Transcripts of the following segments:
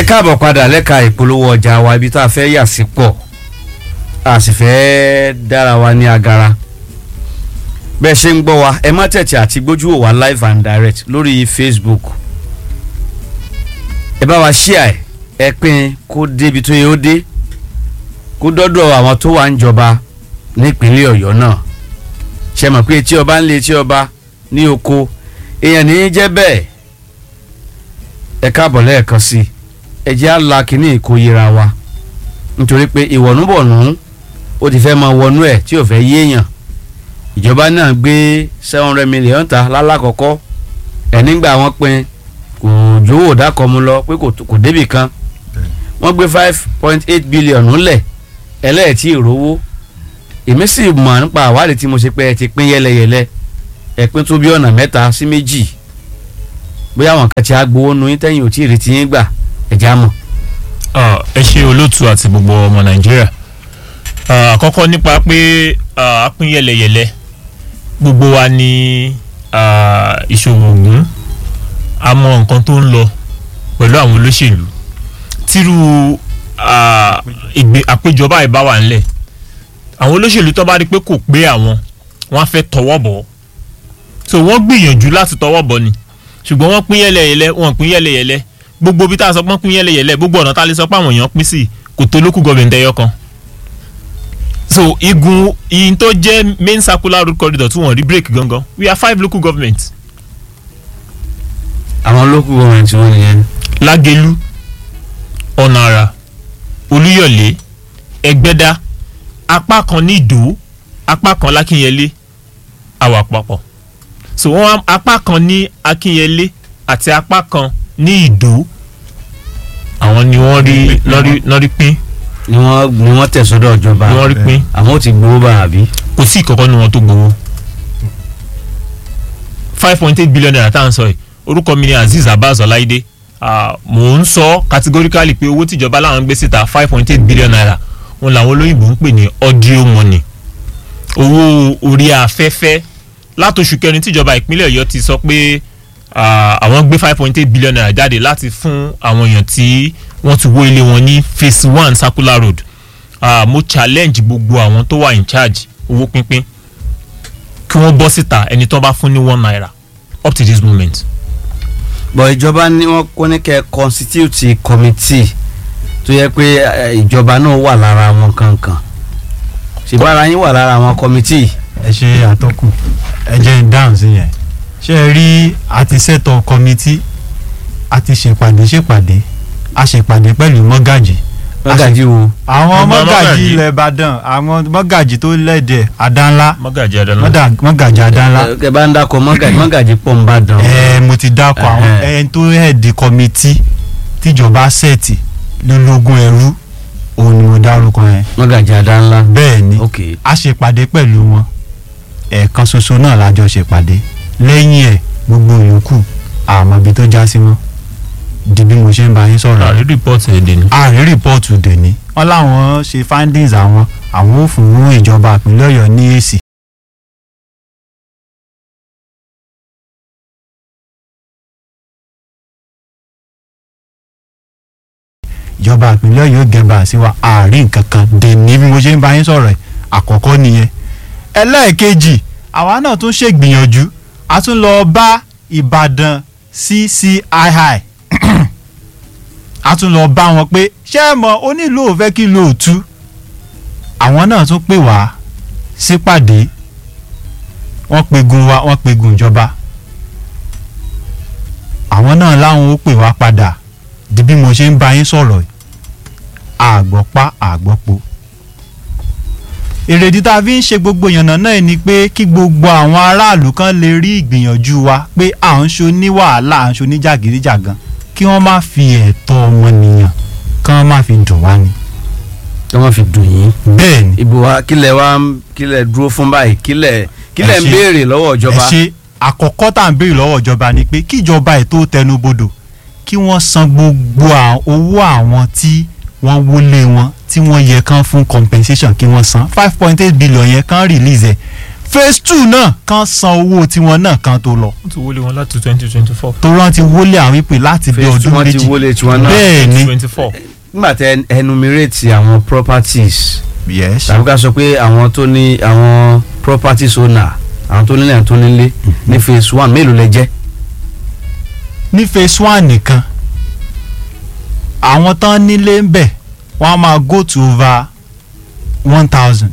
káàbọ̀ padà lẹ́ka ìpolówó ọjà wa ibi tá a fẹ́ yà sí pọ̀ a sì fẹ́ dára wa ní agara bẹ́ẹ̀ ṣe ń gbọ́ wa ẹ má tẹ̀tẹ̀ àti gbójú wò wá live and direct lórí Facebook ẹ bá wa ṣíà ẹ ẹ pín kó débi tó yẹ ó dé kó dọ́dọ̀ àwọn tó wà ń jọba nípínlẹ̀ Ọ̀yọ́ náà ṣe mọ̀ pé etí ọba ń lé etí ọba ní oko èèyàn ní í jẹ́ bẹ́ẹ̀ ẹ káàbọ̀ lẹ́ẹ̀kan sí i ẹ jẹ́ á la kínní ìkóyera wa nítorí pé ìwọ̀nùbọ̀nù ó ti fẹ́ máa wọnú ẹ̀ tí ò fẹ́ yéèyàn ìjọba náà gbé seven hundred million ta lálákọ̀ọ́kọ́ ẹ̀ nígbà wọ́n pín kò jówó dákọ̀ mu lọ pé kò débì kan wọ́n gbé five point eight billion lẹ̀ ẹlẹ́ẹ̀tì ìrówó èmi sì mọ̀ nípa àwádìí tí mo ṣe pé ẹ ti pín yẹlẹyẹlẹ ẹ pín tó bí ọ̀nà mẹ́ta sí méjì bóyá àwọn kan ti á gbowó nu yín tẹ́yìn ò tí ì retí yín gbà ẹ̀já mọ̀. ẹ ṣe olóòtú àti gbogbo ọmọ nàìjíríà àkọ́kọ́ nípa pé a pín yẹlẹyẹlẹ gbogbo wa ní ìṣòwò ògùn a mọ nǹkan tó ń lọ pẹ̀lú àwọn olóṣèlú tírú àpéjọba ìbá wà ńlẹ̀ àwọn olóṣèlú tó bá rí pé kò pé àwọn wọ́n á fẹ́ tọwọ́ bọ̀ so wọ́n gbìyànjú láti tọwọ́ bọ̀ ni ṣùgbọ́n wọ́n pín yẹlẹyẹlẹ wọ́n pín yẹlẹyẹlẹ gbogbo bí tá a sọ pé wọ́n pín yẹlẹyẹlẹ gbogbo ọ̀nà tá a lè sọ pé àwọn èèyàn pín sí kò tó lókù gọ́ọ̀mẹ̀ntì ẹyọ kan so igun iyin tó jẹ́ main circular road corridor tí wọ́n rí break gangan we are five local governments. àwọn local government wọn nìyẹn. lágẹ̀lú ọ̀nàrà olúyọ̀lé ẹgbẹ́dá apá kan ní ìdó apá kan lákínyẹlé àwa papọ̀ so wọ́n apá kan ní akínyẹlé àti apá kan ní ìdó àwọn ni wọ́n rí lọ́rí pín ni wọ́n ni wọ́n tẹ̀ sọ́dọ̀ ìjọba ni wọ́n rí pín àwọn ò ti gbowó bá àbí. kò sí ìkọ̀kọ́ nu wọn tó gbowó five point eight billion naira tá à ń sọ yìí orúkọ mi ni Azeez Abbas Ọláìdé mò ń sọ categorically pé owó tìjọba làwọn gbé síta five point eight billion naira wọn làwọn olóyìnbó ń pè ní audio money owó orí afẹ́fẹ́ látòṣù kẹrin tíjọba ìpínlẹ̀ Ọ̀yọ́ ti sọ pé àwọn gbé five point eight billion naira jáde láti fún àwọn èèyàn tí wọ́n ti wó ilé wọn ní phase one circular road uh, mo challenge gbogbo àwọn tó wà in charge owó pínpín kí wọ́n bọ́ síta ẹni tó bá fún ní one naira up to this moment. bọ̀ ìjọba ni wọ́n kó ní kẹ́ constitute committee tó yẹ pé ìjọba náà wà lára wọn kankan ṣèbára yín wà lára àwọn committee. ẹ ṣe àtọkùn ẹ jẹ́ ń dáhùn sí yẹn ṣé ẹ rí àti ṣètò kọ́mítì àti ṣèpàdé ṣèpàdé a ṣèpàdé pẹ̀lú mọ́gàjì. mọ́gàjì wo. àwọn mọ́gàjì ilẹ̀ ìbàdàn àwọn mọ́gàjì tó lẹ́dẹ̀ àdánlá mọ́gàjì àdánlá mọ́gàjì àdánlá. ẹ bá ń dákọ mọ́gàjì mọ́gàjì pọ̀ ń bá dàn. ẹ mo ti dákọ àwọn ẹni tó hẹ̀dì kọ́mítì tíjọba sẹ́ẹ̀tì lólógún ẹrú òun ni mo dárúkọ yẹn. mọ́gàjì àdánlá. bẹ́ẹ̀ ni ok a ṣèpàdé pẹ̀lú wọn ẹ̀ẹ̀kan ṣoṣo náà lájọ ṣèpàdé lẹ́yìn ẹ̀ gbogbo yòókù àmọ́ ibi tó já sí mọ́ di bí mo ṣe ń bá yín sọ̀rọ̀ àrí rìpọ́ọ̀tì èdè ni. àrí rìpọ́ọ̀tù dèní wọ́n láwọn ṣe findings àwọn àwọn ò fún ìjọba ìpínlẹ̀ ọ̀yọ́ ní èsì. ìjọba ìpínlẹ̀ ọ̀yọ́ gẹ̀bà sí wa àárín nǹkan kan dèní bí mo ṣe ń bá yín sọ̀rọ̀ ẹ̀ àkọ́kọ́ nìyẹn ẹlẹ́ẹ̀kejì àwa náà tún ṣègbìyànjú a tún lọ bá ìbàdàn CCII a tún lọ bá wọn pé ṣé ẹ mọ̀ onílù ò fẹ́ kí ló tú àwọn náà tún pè wá sípàdé wọ́n pegun wa wọ́n pegun ìjọba àwọn náà láwọn ó pè wá padà di bí mo ṣe ń bá yín sọ̀rọ̀ àgbọ̀pá àgbọ̀po èrèdí tá a fi ń ṣe gbogbo ìyànnà náà ni pé kí gbogbo àwọn aráàlú kan lè rí ìgbìyànjú wa pé à ń ṣo ní wàhálà à ń ṣo ní jàgídíjàgan kí wọ́n má fi ẹ̀tọ́ ọmọnìyàn kí wọ́n má fi dùn wá ni. kí wọ́n fi dùn yín. bẹ́ẹ̀ ni ìbò wa kílẹ̀ wa kílẹ̀ dúró fún báyìí kílẹ̀ kílẹ̀ ń ṣe- béèrè lọ́wọ́ ẹ ìjọba. ṣe àkọ́kọ́ tá à ń béèrè lọ́wọ́ ìjọba ni pé kí ìjọba ẹ̀ tó tẹnubodò kí wọ́n san gbogbo à- owó àwọn tí wọ́n wọlé wọn tí wọ́n yẹ kán fún compensation kí wọ́n san five point eight billion yẹn kán release ẹ̀ phase two náà kan san owó tiwọn náà kan tó lọ wọ́n ti wọlé wọn láti twenty twenty four. tó rántí wọlé àwọn ìpè láti bí phase two ọdún wọ́n ti méjì wọlé tiwọn náà bẹ́ẹ̀ ni twenty four. nígbà tẹ enumerate àwọn properties yes tàbí ká sọ pé àwọn tó ní àwọn properties owner àwọn tó nílé àwọn tó nílé ní phase one mélòó lẹ jẹ́ ní phase one nìkan àwọn tán nílé ń bẹ̀ wọ́n á máa go to over one thousand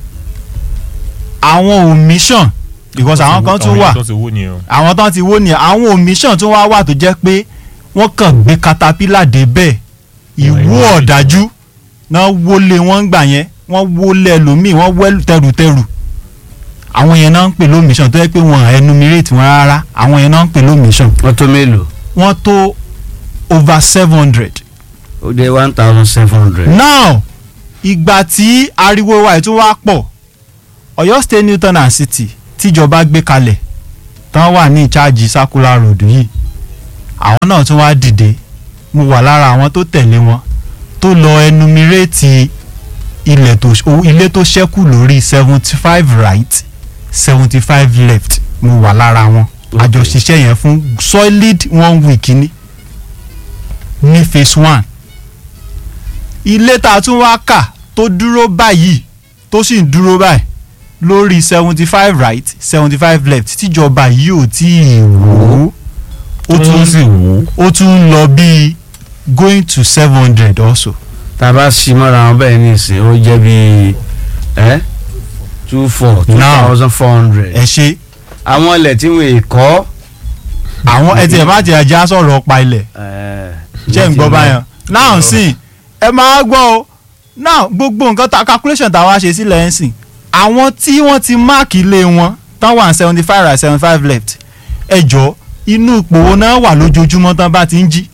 àwọn omission because àwọn kan tún wà tó ti wó ni o. àwọn tán ti wó ni àwọn omission tún wá wà tó jẹ́ pé wọ́n kàn gbé caterpillar dé bẹ́ẹ̀ ìwú ìwọ ọ̀dájú náà wọlé wọn ń gbà yẹn wọ́n wọlé ẹlòmíì wọ́n wẹ́ tẹrùtẹrù àwọn yẹn náà ń pè lómission tó yẹ pé wọ́n enumerate wọn rárá àwọn yẹn náà ń pè lómission wọ́n tó mélòó wọ́n tó over seven hundred. ó dé one thousand seven hundred. now ìgbà tí ariwo wa ètò wa pọ̀ Ọ̀yọ́ State Newton and City tíjọba gbé kalẹ̀ tán wà ní ìcháàjì circular road yìí àwọn náà tún wá dìde mo wà lára àwọn tó tẹ̀lé wọn tó lọ enumerate ilẹ̀ tó o- ilé tó ṣẹ́kù lórí seventy five right seventy five left mo wà lára wọn Okay. àjọṣiṣẹ́ yẹn fún solid one week ní ní phase one ilé tá a tún wá kà tó dúró báyìí tó sì ń dúró báyìí lórí seventy five right seventy five left tíjọba yìí ò tí ì wò ó ó tún sì wò ó. ó tún ń lọ bíi going to seven hundred also. tá a bá ṣí mọ́ra wọn bẹ́ẹ̀ ní ìsìn ó jẹ́ bíi ẹ́ two four two Now. thousand four hundred. ẹ ṣe àwọn ilẹ̀ tí wọ́n kọ́. àwọn ẹ tiẹ̀ má tiẹ̀ já sọ̀rọ̀ ọ̀pá ilẹ̀ jẹ́ ń gbọ́ báyọ̀ náà sì ẹ máa gbọ́ o náà gbogbo nǹkan ta calculation táwa ṣe sílẹ̀ ń sìn àwọn tí wọ́n ti máàkì ilé wọn tán wà seventy five right seventy five left ẹ jọ inú ipò wo náà wà lójoojúmọ́ tán bá ti ń jí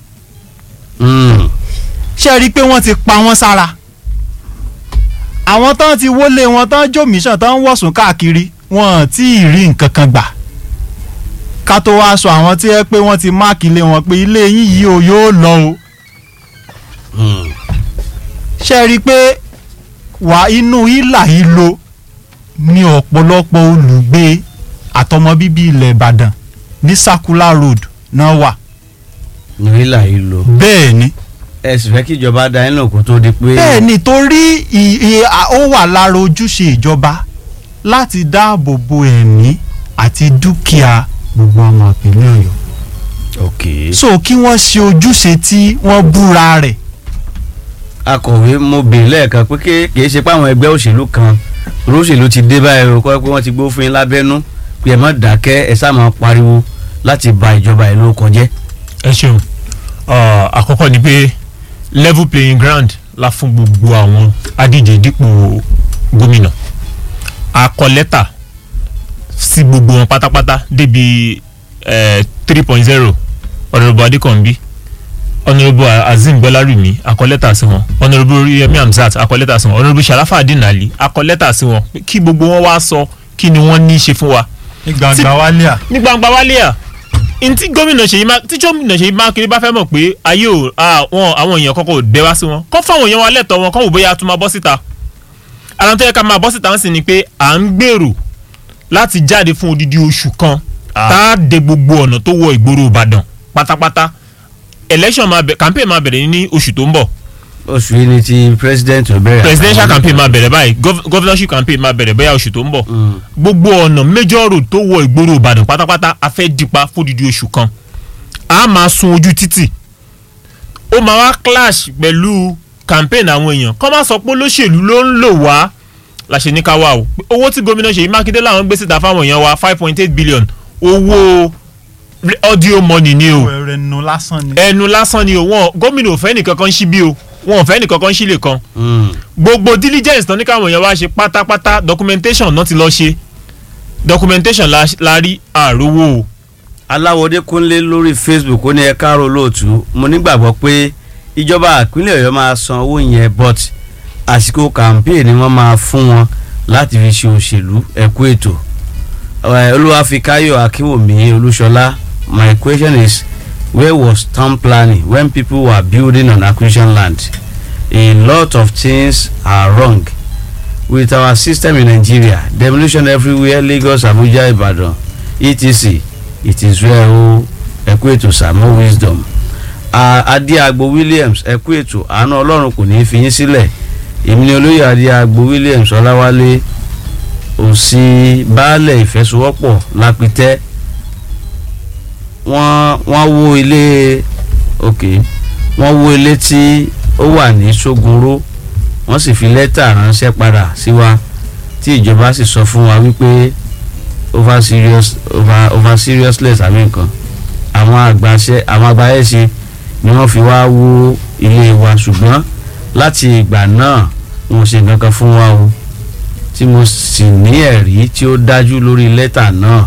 ṣe rí i pé wọ́n ti pa wọ́n sára àwọn tán ti wọlé wọn tán jòmíṣàn tán wọ̀sùn káàkiri wọn ò tí ì rí nǹkan kan gbà ká tó wá sọ àwọn tí ẹ pé wọ́n ti máàkì ilé wọn pé ilé yín yìí o yóò lọ o ṣe rí i pé wà inú ìlà ìlò ní ọ̀pọ̀lọpọ̀ olùgbé àtọmọ bíbí ilẹ̀ Ìbàdàn ní circular road náà wà nílà yìí lò. bẹ́ẹ̀ ni ẹ sì fẹ́ kí ìjọba da iná kó tó di pé. bẹ́ẹ̀ ni torí ì- ì- à- ó wà lára ojúṣe ìjọba láti dáàbò bo ẹ̀mí àti dúkìá gbogbo ọmọ ìpínlẹ̀ Ọ̀yọ́ ok. so kí wọ́n ṣe ojúṣe tí wọ́n búra rẹ̀ akọ̀wé mo bèèrè lẹ́ẹ̀kan pé ké- kìí ṣe pé àwọn ẹgbẹ́ òṣèlú kan olóṣèlú ti dé báyìí o kọ́ pé wọ́n ti gbó fún yín lábẹ́nú pé ẹ má dákẹ́ ẹ sá máa pariwo láti ba ìjọba ìlú kọjẹ́. ẹ ṣeun Ah, àkọ́kọ́ ni pé level playing ground la fún gbogbo àwọn adíje dípò gómìnà a kọ lẹ́tà sí gbogbo wọn pátápátá débi three point zero ọ̀nàrẹ́bù adékànbí ọ̀nàrẹ́bù azeem gbọ́lárùmí a kọ lẹ́tà sí wọn ọ̀nàrẹ́bù yemi hamzat a kọ lẹ́tà sí wọn ọ̀nàrẹ́bù sharafa adinali a kọ lẹ́tà sí wọn pé kí gbogbo wọn wá sọ kí ni wọ́n ní í ṣe fún wa ní gbangba wálé à ní gbangba wálé à ntí gómìnà ṣèyí má tí gómìnà ṣèyí mákindé bá fẹ́ mọ̀ pé ayé ò àwọn àwọn èèyàn kọ́kọ́ ò dẹ́ wá sí wọn kọ́ fáwọn èèyàn wa lẹ́tọ̀ọ́ wọn kọ́ wò bóyá a tún máa bọ́ síta ara tó yẹ ká máa bọ́ síta ń sìn ni pé à ń gbèrò láti jáde fún odidi oṣù kan tá a de gbogbo ọ̀nà tó wọ ìgboro ìbàdàn pátápátá election máa bẹ̀ campaign máa bẹ̀rẹ̀ ní oṣù tó ń bọ̀ oṣù yìí ni ti president ò bẹ̀rẹ̀. presidential campaign máa bẹ̀rẹ̀ báyìí gov- governorship campaign máa bẹ̀rẹ̀ bóyá oṣù tó ń bọ̀ Mm. gbogbo ọ̀nà major road tó wọ ìgboro ìbàdàn pátápátá a fẹ́ dípa fódìdí oṣù kan a máa sun ojú títì ó máa wá clash pẹ̀lú campaign àwọn èèyàn kọ́ máa sọ pé olóṣèlú ló ń lò wá la ṣe ní ká wá o pé owó tí gómìnà Ṣèyí Mákindé làwọn gbé síta fáwọn èèyàn wa five point eight billion owó audio money ni o ẹrẹ nu lásán ni. ẹnu lásán ni o wọn gómìnà ò fẹ́ nìkankan ṣí bí o wọn ò fẹ́ nìkankan ṣí lè kan Mm. gbogbo diligence tán ní káwọn èèyàn wá ṣe pátápátá documentation náà ti lọ ṣe documentation la, la rí àrówó o aláwọdé kúnlé lórí facebook ó ní ẹ káàárọ̀ lóòtú mo nígbàgbọ́ pé ìjọba ìpínlẹ̀ ọ̀yọ́ máa san owó yẹn but àsìkò campaign ni wọ́n máa fún wọn láti fi ṣe òṣèlú ẹ̀kú ètò Eh, olúwàfíkáyọ̀ akínwùmí olúṣọlá my question is where was town planning when people were building on acquisition land a lot of things are wrong with our system in Nigeria demolition everywhere Lagos Abuja Ibadan etc it is well o ẹkú ètò Samo wisdom Adéagbo Williams ẹkú ètò àánú Ọlọ́run kò ní í fi yín sílẹ̀ èmi ni olóyè Adéagbo Williams Ọláwálé òsì baálẹ̀ ìfẹsowọ́pọ̀ lápítẹ́ wọ́n wọ́n wó ilé ok wọ́n wó ilé tí ó wà ní Ṣógunró wọ́n sì fi lẹ́tà ránṣẹ́ padà sí wa tí ìjọba sì sọ fún wa wípé over serious over over seriousness àbí nǹkan àwọn àgbàṣe àwọn àgbáyẹ̀ṣe ni wọ́n fi wá wó ilé wa ṣùgbọ́n láti ìgbà náà wọn ò ṣe nǹkan kan fún wa o tí mo sì ní ẹ̀rí tí ó dájú lórí lẹ́tà náà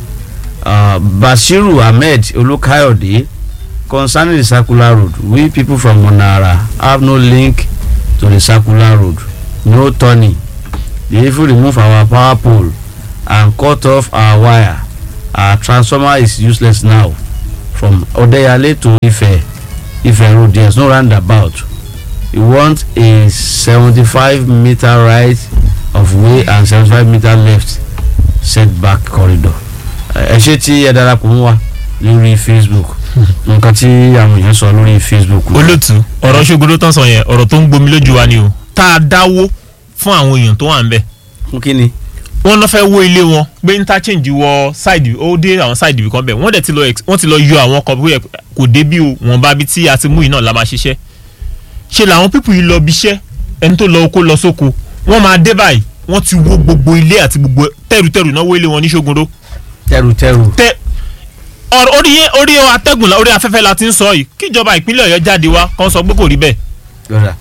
uh, Bashiru Ahmed Olúkáyọ̀dé concerning the circular road we people from Monara have no link to the circular road no turning they even remove our power pole and cut off our wire our transformer is useless now from Odeyale to Ife Ife road there is no roundabout we want a seventy-five meter right of way and seventy-five meter left setback corridor ẹ ṣe tí ẹ darapọ̀ mọ́ wa lórí Facebook nǹkan tí àwọn èèyàn sọ lórí Facebook. olótú ọ̀rọ̀ ṣogoro tán sọ yẹn ọ̀rọ̀ tó ń gbomi lójú wa ni o tá a dáwó fún àwọn èèyàn tó wà ń bẹ̀ fún kí ni. wọ́n lọ fẹ́ wó ilé wọn gbé interchange wọ side ó dé àwọn side ibì kan bẹ̀ wọ́n dẹ̀ ti lọ ex- wọ́n ti lọ yọ àwọn kan bóyá kò dé bí o wọ́n bá bí tí a ti mú yìí náà la máa ṣiṣẹ́ ṣe làwọn pípù yìí lọ bí iṣẹ́ ẹni tó lọ oko lọ sóko wọ́n máa dé báyìí wọ́n ti wó gbogbo ilé àti gbogbo tẹrùtẹrù náà wó ilé wọn ní Ṣógundó tẹrùtẹrù. tẹ ọ̀rọ̀ orí yẹn orí atẹ́gùn la- orí afẹ́fẹ́ la ti ń sọ yìí kíjọba ìpínlẹ̀ Ọ̀yọ́ jáde wá kàn sọ pé kò rí bẹ́ẹ̀ lọ́dà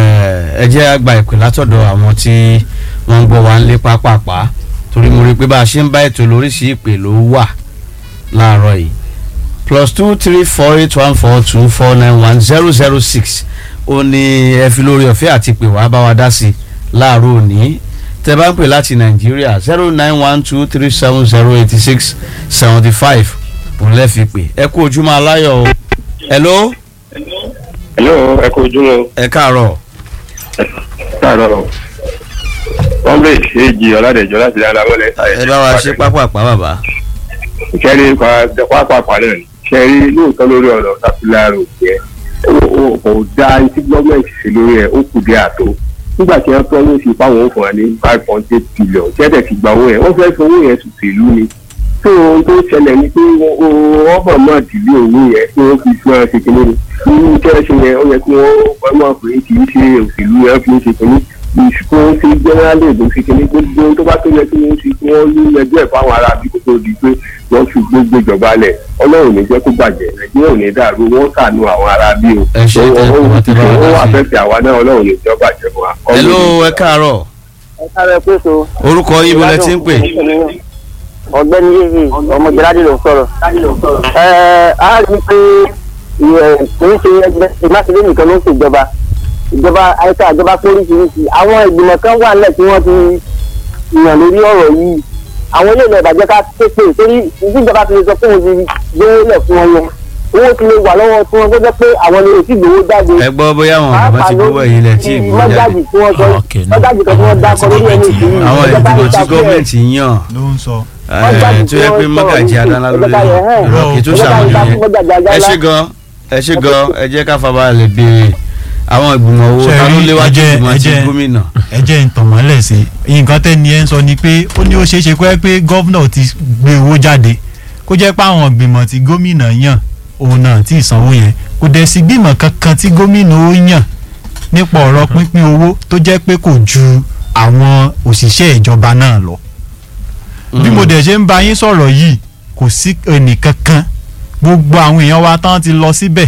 ẹ jẹ́ àgbà ìpè látọ̀dọ̀ àwọn tí wọ́n ń gbọ́ wa ń lé pápápá torí mo rí i pé bá a ṣe ń bá ètò lóríṣìí ìpè ló wà láàárọ̀ yìí plus two three four eight one four two four nine one zero zero six ó ní ẹ fi lórí ọ̀fẹ́ àti pè wá bá wa dá sí i láàárọ̀ òní tẹ bá ń pè láti nàìjíríà zero nine one two three seven zero eighty six seventy five òun lẹ́ fi pè ẹ kú ojúmọ́ aláyọ̀ o hello hello ẹ kú ojúmọ́ ẹ káàárọ̀ káàárọ̀ comrade èjì ọ̀làdẹ̀jọ́ láti dáadáa mọ́lẹ̀. ẹ bá wa ṣe pápápá bàbá. kẹ́rí pápápá náà ni kẹ́rí lóòótọ́ lórí ọ̀rọ̀ sàfihàn òkè ẹ̀ kò dá etí gọ́ọ̀mẹ̀ntì sí lórí ẹ̀ ó kù dé àtó nígbà tí wọ́n tọ́ ló fi fáwọn òfin wa ní five point eight billion tẹ́tẹ̀ ti gba owó yẹn wọ́n fẹ́ fi owó yẹn tùtù ìlú ni tó ohun tó ṣẹlẹ̀ ni pé wọ́n bọ̀ náà dìlé owó yẹn kí wọ́n fi fún ẹ ṣe kínní ni nínú kẹ́rẹ́sì yẹn ó yẹ kí wọ́n wọ́n mọ̀ pé kì í ṣe òṣèlú yẹn fi ń ṣe kínní ìṣùkú ń fi jẹ́nẹ́rálì èdè fi kínní gbogbo ohun tó bá tó yẹ kí wọ́n fi kí wọ́n ní ẹjọ́ ẹ̀ fáwọn ará bí kò tó di pé wọ́n fi gbogbo ìjọba lẹ̀ ọlọ́run ní jẹ́ kó bàjẹ́ nàìjíríà ò ní dàrú wọ́n ṣàánú àwọn ará bí o Ẹ ṣé, tẹ́ ẹ kú, wọ́n ti bá wa ó dá wà sí. fẹ́ fi àwa náà ọlọ́run ní jẹ́ bàjẹ́ fún wa. hello ẹ káàárọ̀ ẹ sáré pé so. orúkọ yín bọ́lẹ̀ tí ń pè ọ̀gbẹ́ni yéèyì ọmọdéladé ló ń sọ̀rọ̀. ẹ á rí i pé ìyẹn kì í ṣe ẹgbẹ́ ìmáṣẹ́lé nìkan ló ń ṣèjọba ìjọba àyíká ìjọba póríṣiríṣi àwọn ìgbìmọ̀ kan wà nílẹ̀ tí wọ́n ti yàn lórí ọ̀rọ̀ yìí àwọn ilé ìlẹ̀ ìbàjẹ́ ká pépè torí ìjọba ti lè sọ pé òun ti gbówó lẹ̀ fún wọn yẹn owó ti lè wà lọ́wọ́ tí wọ́n gbọ́dọ̀ pé àwọn ni èsì gbowó jáde ẹ gbọ́ bóyá àwọn bàbá ti gbowó ẹ̀yìn lẹ̀ tí ìgbowó jáde mọ́jáde tí wọ́n sọ Okay, no. mọ́jáde kan tí wọ́n dákọ lórí ẹni ìṣòro àwọn ìdìbò tí gọ́ọ̀mẹ̀ntì yàn ló ń sọ. ẹ̀, tó yẹ pé mọ́gàjì adánlá ló lè rọ kí tó ṣàwọn yẹn ẹ ṣe gan ẹ ṣe gan ẹ jẹ́ ká farabalẹ̀ béèrè àwọn ìgbìmọ̀ owó Ṣé ta ló rí, léwájú ẹ jẹ́- ìgbìmọ̀ ẹ ti jẹ́- gómìnà ẹ jẹ́ ìtànmọ́lẹ̀ sí i nǹkan tẹ́ni ẹ ń sọ ni pé ó ní ó ṣeé ṣe pé pé gọ́vnà ti gbé owó jáde kó jẹ́ pé àwọn ìgbìmọ̀ tí gómìnà yàn òun náà tí ìsanwó yẹn kò dẹ̀ sí gbìmọ̀ kankan tí gómìnà ó yàn nípa ọ̀rọ̀ pínpín owó tó jẹ́ pé kò ju àwọn òṣìṣẹ́ ìjọba náà lọ bí mo dẹ̀ ṣe ń bá yín sọ̀rọ̀ yìí kò sí ẹnì kankan gbogbo àwọn èèyàn wa tán ti lọ síbẹ̀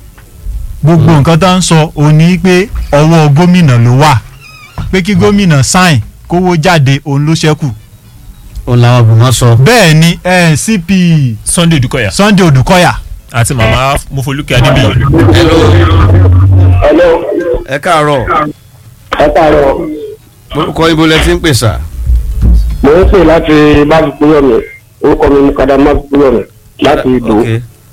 gbogbo nǹkan tá ń sọ òun ni pé ọwọ́ gómìnà ló wà pé kí gómìnà sáìn kówó jáde òun ló ṣẹ́kù òun làwọn ìgbìmọ̀ sọ bẹ́ẹ̀ ni eh, CP Sunday Odukoya Sunday Odùkọ́yà àti màmá Mofoluke Adébíyì hello hello ẹ káàárọ̀ ẹ káàárọ̀ orúkọ yín bọ́lẹ̀ tí ń pè sà mo ń pè láti máàkúkúyọ̀mì orúkọ mi ní kadà máàkúkúyọ̀mì láti ìdò ok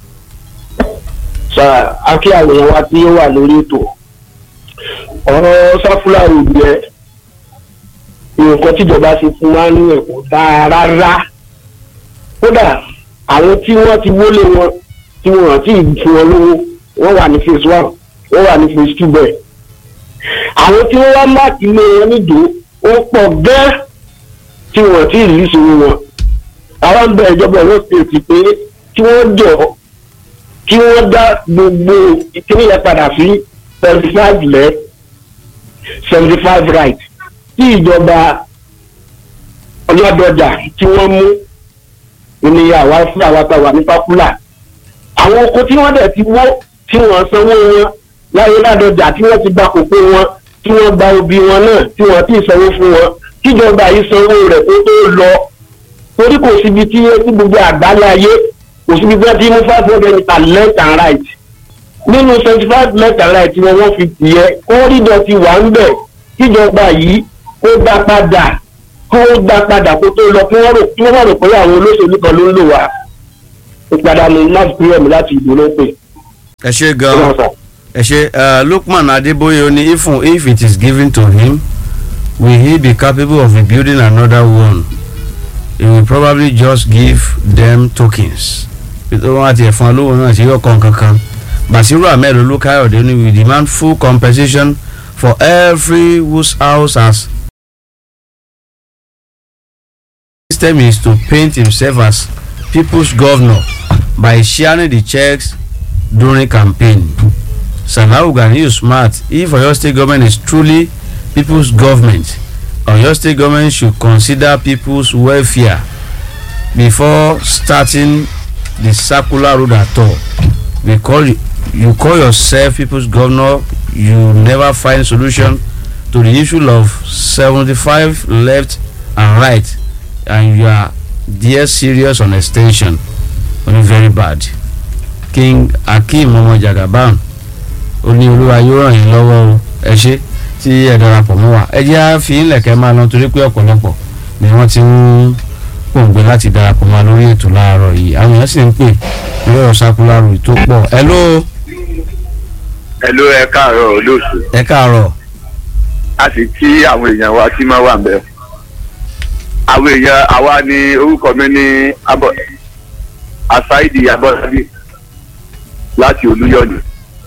sa akí àwọn èèyàn wa tí ó wà lórí ètò ọ̀rọ̀ sáfúlàrù yẹ nǹkan tíjọba ṣe fún wa ní ẹ̀kọ́ dáa rárá kódà àwọn tí wọ́n ti wọlé wọn tí wọ́n rántí fún wọn lówó wọ́n wà ní phase one wọ́n wà ní phase two bẹ́ẹ̀ àwọn tí wọ́n wá máàkì ilé wọn nídòó ó pọ̀ gẹ́ẹ́ tí wọ́n ti rí ìṣòro wọn àwọn ń bẹ ìjọba ọ̀rọ̀ stéètì pé kí wọ́n jọ kí wọ́n dá gbogbo ìkíní yẹn padà sí seventy five lẹ́ seventy five right tí ìjọba ọlọ́dọjà tí wọ́n mú ènìyàn àwa fún àwa tá a wà ní pápúlà àwọn oko tí wọ́n dẹ̀ ti wó tí wọ́n sanwó wọn láyé ládọjà tí wọ́n ti gba kókó wọn tí wọ́n gba obì wọn náà tí wọ́n ti sanwó fún wọn kíjọba yìí sanwó rẹ̀ kó tó lọ torí kò síbi tí tí gbogbo àgbáyé ayé kò síbi tí wọ́n ti mú five hundred meter left and right nínú seventy five left and right wọn wọ́n fi tìyẹ kórìdọ̀ ti wà ń bẹ̀ kíjọba yìí kó dá padà kó dá padà kó tó lọ kí wọ́n rò kí wọ́n má rò pé àwọn olóṣèlú kan ló ń lò wá ìpadànù láti pínlẹ̀ mi láti ìbò ló ń pè. ẹ ṣe gan ẹ ṣe uh, Lukman Adeboye ó ní if if it is given to him will he be capable of rebuilding another one he will probably just give them tokens nítorí wọn àti ẹ̀fọn olówó náà ṣe yọ kan kankan Basiru Ahmed Olukayode ní we demand full compensation for every whose house has system is to paint himself as people's governor by sharing the checks during campaign Sanau Ganiyu smart if Oyo state government is truly people's government Oyo state government should consider people's welfare before starting the circular road at all we call you you call yourself people's governor you never find solution to the issue of seventy-five left and right and you are there serious on extension only very bad king akeem ọmọ jagaban ó ní olúwa yóò ràn yín lọ́wọ́ o ẹ ṣé tí ẹ darapọ̀ mọ́ wa ẹ jẹ́ á fi ńlẹ̀kẹ́ máa lọ torí pé ọ̀pọ̀lọpọ̀ ni wọ́n ti ń pòǹgbẹ láti darapọ̀ mọ́ lórí ètò láàárọ̀ yìí àwọn èèyàn sì ń pè lórí ọ̀rọ̀ sákúlárù tó pọ̀ ẹ ló ẹ ló ẹ káàárọ̀ olóòṣù ẹ káàárọ̀ a sì kí àwọn èèyàn wa tí máa wà ń bẹ àwọn èèyàn àwa ni orúkọ mi ní abọ asaidi abọ́sádì láti olúyọ̀lù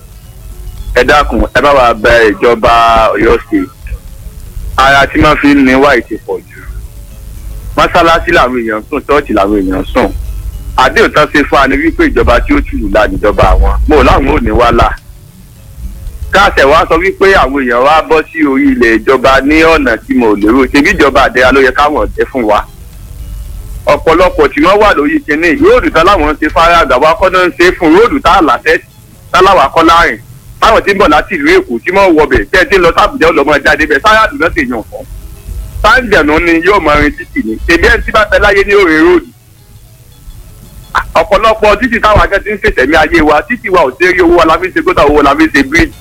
ẹ dákun ẹ bá wa bẹ ìjọba Ọ̀yọ́ state ara tí wọ́n fi ń ní wáyé ti pọ̀ jù mọ́sálásí làwọn èèyàn sùn ṣọ́ọ̀ṣì làwọn èèyàn sùn àdéhùn tán ṣe fún wa ní wípé ìjọba tí ó tùlù la níjọba àwọn mo láwọn ò ní wá là káàtẹ̀ wá sọ wípé àwọn èèyàn wá bọ́ sí orí ilẹ̀ ìjọba ní ọ̀nà tí mo lérò ṣebí ìjọba àdẹ́ra ló yẹ káwọn ọ̀dẹ́ fún wa ọ̀pọ̀lọpọ̀ tí wọ́n wà lórí kinní róòdù tá láwọn ń ṣe fara àgbàwá kọ́nà ń ṣe fún róòdù tá àlàtẹ́ táláwà kọ́ láàrin táwọn tí ń bọ̀ láti ìlú èkó tí wọ́n wọbẹ̀ tẹ́ ẹ ti ń lọ sábùjẹ́ ọlọ́mọ jáde bẹ́ẹ̀ sáyà dùn náà tèèyàn fún sáńjẹ̀nù ni yóò mọ irin títì ní tèmi ẹni tí bá fẹ́ láyé ní òrè róòdù ọ̀pọ̀lọpọ̀ títì táwọn akẹ́ ti ń ṣètẹ̀mí ayé wa títì wa ò sí rí owó wa la fi ń ṣe gótà owó la fi ń ṣe bíríìjì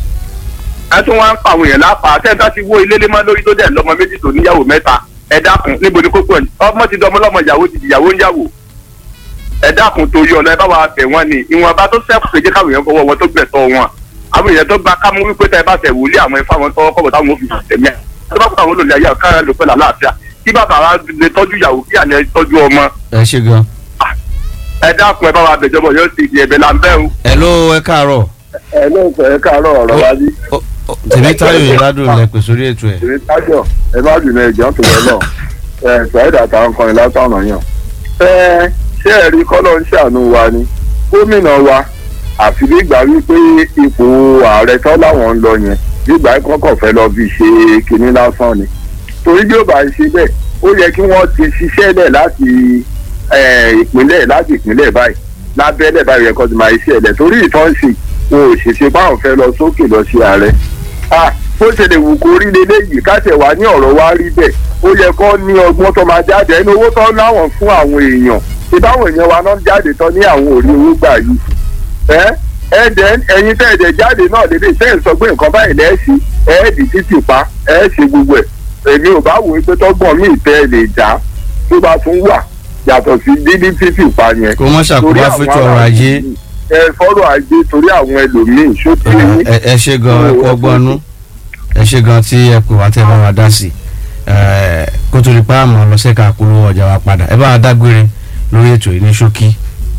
ẹ tún wá ń pa àwọn èèyàn lápá tẹ́ńtà ti wó ilé lé mọ́ lórí tó dẹ̀ lọ́mọ méjì tó níyàwó mẹ́ta ẹ dákun níbo ni kókó ẹ̀ ọmọ ti dọmọ lọ́mọ ìyàwó ti dìyàwó ń yàwó ẹ dákun torí ọ̀nà ẹ bá wa bẹ̀ wọ́n ni ìwọ̀nba tó sẹ́kù kéjé káwọn èèyàn fọwọ́ wọn tó gbẹ̀tọ́ wọn àwọn èèyàn tó gba kámú wípé tẹ́ ẹ bá tẹ̀ wòlé àwọn ifá wọn tọwọ́ kọ́bọ̀ táwọn òfin tẹ̀mí ẹ̀ tó bá kó àwọn olùlẹ̀ ayé kára lò pẹ̀lú àlàáfíà kí bàbá wa lè tọ́jú ìyàwó kí àlẹ́ tọ́jú ọmọ ẹ ṣé gan ẹ dákun ẹ bá wa bẹ̀jọba yóò ti di ẹ̀bẹ̀ là ń bẹ̀ o. ẹ ló ẹ káàárọ̀ ẹ ló ń sọ ẹ káàárọ̀ ọ̀rọ̀ wa bí. Ó- ó- tèmítayọ̀ yìí ládùn lẹ pè sórí ètò ẹ̀ èmi tájọ ẹ má dùn ẹjọ tó lọ lọ ẹ ṣàìdà táwọn kan látọ̀nà yàn. ẹ ṣé ẹ rí kọ́lọ́ ń ṣàánú wa ni gómìnà wa àfi nígbà wípé ipò ààrẹ tán láwọn ń lọ yẹn nígbà kọ́kọ́ fẹ́ lọ fi ṣe kinní lásán ni torí bí ó bá ṣe bẹ́ẹ̀ ó yẹ kí wọ́n ti ṣiṣẹ́ lẹ̀ láti eh, ìpínlẹ̀ láti ìpínlẹ̀ báyìí lábẹ́lẹ̀ báyìí yẹ kó ti máa ṣiṣẹ́ lẹ̀ torí ìtọ́nsìn wọn ò ṣèṣe báwọn fẹ́ lọ sókè lọ sí ààrẹ ah bó ṣe lè wù kó rí leléyìí káṣẹ̀ wá ní ọ̀rọ̀ wá rí bẹ́ẹ̀ ó yẹ kó ní ọgbọ́n tó máa jáde ẹni owó tó láwọn fún àwọn èèyàn ṣé báwọn èèyàn wa náà jáde tán ní àwọn òrí owó gbà yìí ẹ ẹ dẹ ẹyin tẹ ẹdẹ jáde náà lédè tẹ ẹ sọ pé nǹkan báyìí lẹ́ẹ̀sì ẹ̀ẹ́dì títì pa ẹ̀ ṣe gbogbo ẹ̀ èmi ò bá wò ó pé tọ́gbọ̀n mi ìtẹ́ ẹ lè já tó bá tún wà yàtọ̀ sí dídí títì pa yẹn kó mọ́ ṣàkóbá fẹ́tọ̀ ọrọ̀ ajé ẹ fọ́rọ̀ ajé torí àwọn ẹlòmíín ṣó tí ẹ ẹ ṣe gan ẹ kú ọgbọ́n nú ẹ ṣe gan tí ẹ pè wá tẹ́ bá wa dá sí eh, kó tó di pa àmọ́ lọ́sẹ̀ka polówó ọjà wa padà ẹ bá wa dágbére lórí ètò yìí ní ṣókí.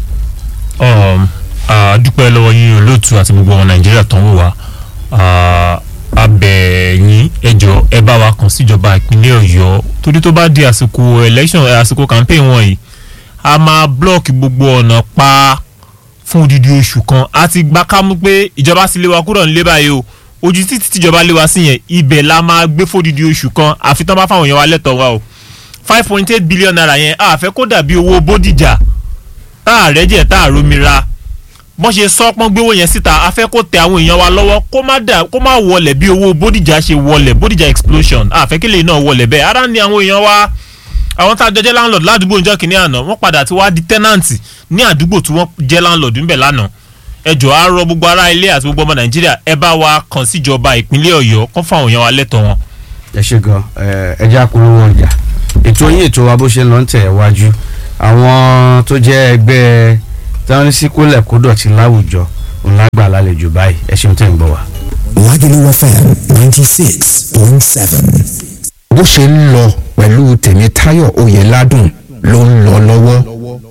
um, a dúpẹ́ lọ́wọ́ yín olóòtú àti gbogbo ọmọ nàìjíríà tó ń wò wá Ah, a bẹ̀ yín ẹ jọ̀ọ́ ẹ bá wa kàn síjọba ìpínlẹ̀ ọ̀yọ́ torí tó bá di àsìkò election eh, àsìkò campaign wọ̀nyí a máa blọ́ọ̀kì gbogbo ọ̀nà pa fún odidi oṣù kan a ti gbá kámú pé ìjọba sì lé wa kúrò nílé báyìí o ojú títí tíjọba lé wa sí yẹn ibẹ̀ la máa gbé fódidi oṣù kan àfi tán bá fáwọn èèyàn wa lẹ́tọ̀ọ́ wa o five point eight billion naira yẹn a fẹ́ kó dàbí owó bódìjà tá a rẹ́jẹ̀ tá a romira bọ́n ṣe sọ pọ́n gbówó yẹn síta a fẹ́ kó tẹ àwọn èèyàn wa lọ́wọ́ kó má dà kó má wọlẹ̀ bí owó bódìjà ṣe wọlẹ̀ bódìjà explosion a fẹ́ kí lè náà wọlẹ̀ bẹ́ẹ̀ ara ni àwọn èèyàn wa àwọn tá a jọ jẹ́ landlord ládùúgbò níjọ́ kìíní àná wọ́n padà ti wá di tenant ní àdúgbò tí wọ́n jẹ́ landlord ńbẹ̀ lánàá ẹ jọ̀ọ́ á rọ gbogbo ará ilé àti gbogbo ọmọ nàìjíríà ẹ bá wa kàn síjọba ìpínlẹ̀ ọ̀yọ́ kó fún àwọn èèyàn wa lẹ́tọ̀ọ́ wọn. ẹ ṣe gan ẹ ẹ jẹ́ àpolówó ọjà ètò yín ètò wa bó ṣe ń lọ ń tẹ̀ wájú àwọn tó jẹ́ ẹgbẹ́ táwọn sí kólẹ̀ kó dọ̀tí láwùjọ ńlá gbà lálejò báyìí ẹ ṣeun tẹ̀ ń gbọ́ wa. Lagelu FM ninety six point seven. bó ṣe ń lọ pẹ̀lú tèmítáyọ̀ oyèládùn ló ń lọ lọ́wọ́.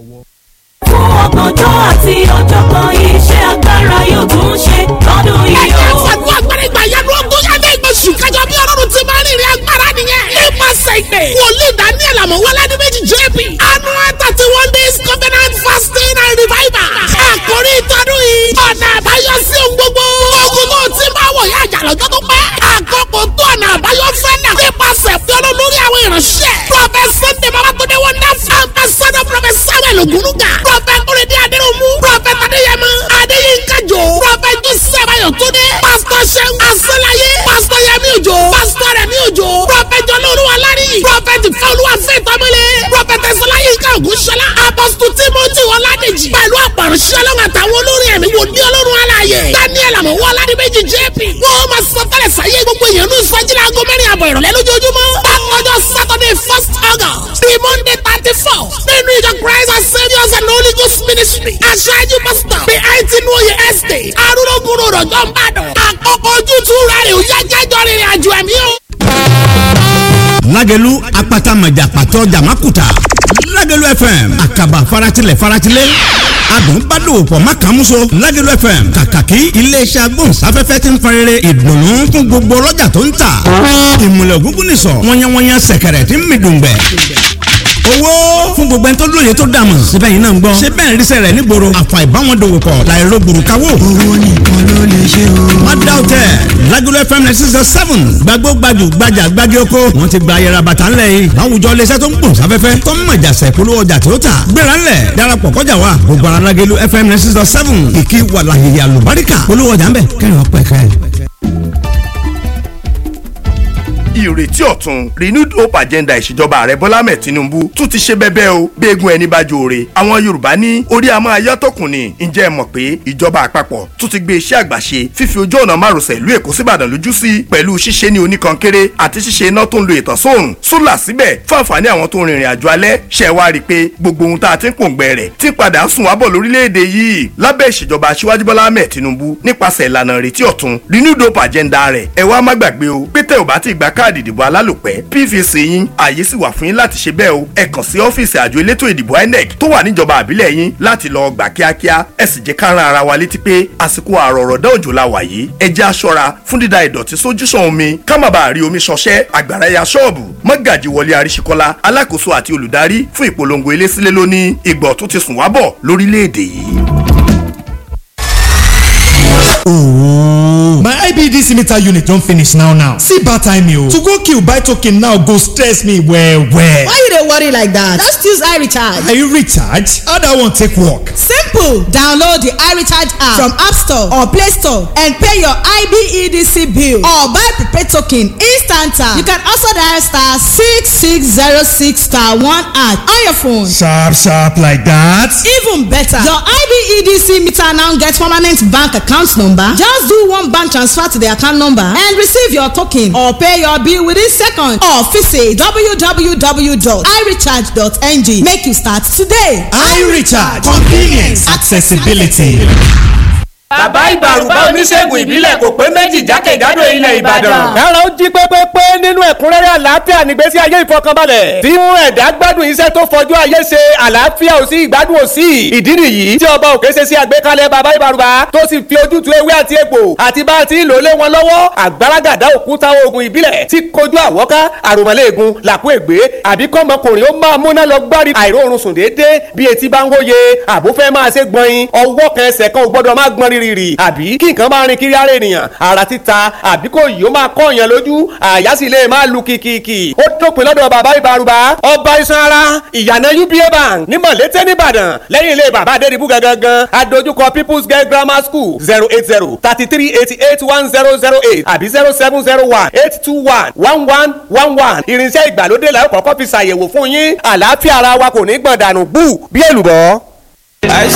fún ọgbọ̀njọ́ àti ọ̀jọ̀gbọ́n iṣẹ́ agbára yóò tún ṣe lọ́dún yìí ẹ̀jẹ̀ o. fàdúrà agbára ìgbà yanu ogún ṣẹ́fẹ̀ ìgbésù kájọ bí ọlọ́run ti máa ń rìnrìn agbára nìyẹn. nípasẹ̀ ìpè wòlíì daniel amọ̀wálá ní méjì jp annual thirty one days covenant fasting and revival. àkórí ìtọ́dún yìí ọ̀nà àbáyọ sí ohun gbogbo. ogun tó ti máa wọ̀ yá àjà lọ́jọ́ tó pẹ́. àkókò tó ọ̀nà àbáyọ fẹ́ náà. nípasẹ̀ fi ọlọ́run lórí àwọn ìránṣẹ́. prophet sunday babatunde wonderful ambassador prophet samuel ogunuga. prophet kúrẹ́dí adéròmù. prophet adéyẹmọ adéyínká jò. prophet joseph ayọ̀túndé. pastor seun asọ́láyé. pastor yẹmi òjò. pastor rẹmi òjò. prophet jọlọ́ọ̀lùwà lárí. prophet fọlùwà fẹ́tọ́mọlé. prophet ẹ̀sọ́láyínká ògúnṣọlá. apostle timothy ọládèjì. pẹ̀lú àpàrọ̀ṣẹ́ ọlọ́run àtàwọn olórin ẹ̀mí wò ní ọlọ́run aláàyè. daniel àmọ̀wọ́ ọládìmẹ́jì jp. wọ́n máa sọ tẹ́lẹ̀ sáyé gbogbo èèyàn ní ìsọjílẹ̀ aago mẹ́rin àbọ̀ ìrọ̀lẹ́ lójoojúmọ́. bákanjọ́ saturday first august the monday thirty four nínú ìjọ christ and saviours and holy ghost ministry. aṣáájú pastor the eighteen oye estate arúgbó rọ̀jọ́ ń bàdàn. àkókò ojútùú rẹ̀ ò yá jájọ́ rìnrìn àjò ẹ̀mí o. lágẹ̀lú apata mọ̀jà pàtó jàmákùtà lágẹ̀lú fm àkàbà faratilẹ̀ faratilẹ̀ adùn bá dòwò pọ̀ má kàn múso lágẹ̀lú fm kàkàkí iléeṣẹ́ agbóhùnsáfẹ́fẹ́ ti ń farere ìdùnnú fún gbogbo ọlọ́jà tó ń tà ìmùlẹ̀ ògúngún nìsọ̀ wọ́nyẹ́wọ́nyẹ́ sẹ̀kẹ̀rẹ̀ tí ń mi dùngbẹ̀ owó fún gbogbo ẹni tó lóye tó dààmú síbẹ̀ yìí náà ń gbọ́ ṣé bẹ́ẹ̀ ríṣẹ́ rẹ̀ nígboro àfà ìbáwọn dòwò pọ̀ láìro gbòrúkawó. owó nìkan ló lè ṣe o. má dá o tẹ Lagelu FM ninety six seven gbàgbó gbajù gbajà gbági oko wọn ti gba ayẹra bàtà ńlẹ̀ yìí láwùjọ iléeṣẹ́ tó ń gbòòn sáfẹ́fẹ́ tó ń mọ̀jà sẹ̀ polówó ọjà tó tà gbéra ńlẹ̀ darapọ̀ kọjá wa gbogbo ara Lagelu FM ninety six seven kìkì wàlàyé àlùbáríkà polówó ọjà ńbẹ kẹrin ọpẹ kẹrin. ìrètí ọ̀tun renewed hope agenda ìṣèjọba ààrẹ bọ́lá mẹ́ tinubu tún ti ṣe bẹ́bẹ́ o gbẹ́gun ẹni bá jòrè àwọn yorùbá ní orí àmọ́ ayọ́tọ̀kùn ni ǹjẹ́ ẹ mọ̀ pé ìjọba àpapọ̀ tún ti gbé iṣẹ́ àgbàṣe fífi ojú ọ̀nà márosẹ̀ ìlú èkó síbàdàn lójú sí pẹ̀lú ṣíṣe ní oníkankéré àti ṣíṣe iná tó ń lo ìtànsóòrùn sólà síbẹ̀ fún àǹfààní àwọn tó ń rìnrìn àjò alẹ́ ṣe wá rí i pé gbogbo ohun tá a ti ń pòǹgbẹ rẹ̀ ti padà sùn wábọ̀ lórílẹ̀‐èdè yìí lábẹ́ ìṣèjọba aṣíwájú bọ́lá ahmed tinubu nípasẹ̀ ìlànà ìrètí ọ̀tun renewed hope agenda rẹ̀ ẹ wá má gbàgbé o pé tẹ́ ò bá ti gba káàdì ìdìbò alálòpẹ́ pvc yín ààyè sì wà fún yín láti ṣe bẹ́ẹ̀ o ẹ kàn sí ọ́fíìsì àjọ elétò ìdìbò inec tó wà níjọba àbílẹ̀ yín láti lọ gbà kíákíá ẹ sì jẹ́ ká rán ara wa létí pé àsìkò àrọ̀rọ̀dá òjò la wà yìí ẹ jẹ́ aṣọra fún dídá ìdọ̀tí sójúsàn omi ká má bàa rí omi ṣọṣẹ́ àgbàrá ya ṣọ́ọ̀bù mọ́gàjì wọlé àríṣekọ́lá alákòóso àti olùdarí fún ìpolongo ilé sílé lónìí ìgbọ̀ tó ti sùn wá bọ̀ lórílẹ̀‐èdè yìí. Ooh. My IBDC meter unit don finish now now. See bad time o. To go kill buy token now go stress me well well. Why you dey worry like that? Just use iRecharge. Are you recharge? How that one take work? Simple. Download the iRecharge app from App Store or Play Store and pay your IBEDC bill or buy prepaid token instant. You can also dial star six six zero six star one at on your phone. Sharp sharp like that. Even better, your IBEDC meter now get permanent bank account number. Just do one bank transfer to the account number and receive your token or pay your bill within seconds or visit www.irecharge.ng. Make you start today. iRecharge convenience accessibility. bàbá ìbàrùbá oníṣègùn ìbílẹ̀ kò pé méjì jákèjádò ilẹ̀ ìbàdàn. ẹ̀rọ ń jí pépépé nínú ẹ̀kúnrẹ́rẹ́ àlàáfíà nígbésí ayé ìfọkànbalẹ̀ tí mú ẹ̀dá gbádùn iṣẹ́ tó fọjú ayé ṣe àlàáfíà ò sí ìgbádùn ò sí ìdí nìyí tí ọba òkè ṣe sí àgbékalẹ̀ bàbá ìbàrùbá tó sì fi ojútùú ewé àti egbò àti bá a ti lò lé wọn lọ́wọ́ àgbàràgàdá òkúta oògùn ìbílẹ̀ tí kojú àwọ́ká àròmọ́lẹ́ẹ̀gùn làkú ègbé àbí kọ́mọkùnrin ó máa múná lọ gbárí àìróorun sùn déédéé bí etí bá ń hóye àbó fẹ́ máa ṣe gbọ̀nyin ọwọ́ kan ẹsẹ̀ kan ò gbọ́dọ̀ máa gbọ́n rírì àbí kí nǹkan máa rin kiri ara ènìyàn ara títa àbí kò yìí ó máa kọ́ èèyàn lójú àyà sì lè máa lu kìkìkì ó dópin lọ́dọ̀ bàbá ìbárùbá ọba iṣan ara ìyànà uba bank ní mọ̀lété nìbàdàn lẹ́yìn ilé bàbá adédìbú gangan adójúkọ people's girl grammar school zero eight zero thirty three eighty eight one zero zero eight àbí zero seven zero one eight two one one one one one irinṣẹ́ ìgbàlódé la ó kọ́kọ́ fi ṣàyẹ̀wò fún yín àlàáfíà ara wa kò ní gbọ̀n dànù bú bí èlùbọ́. àìsàn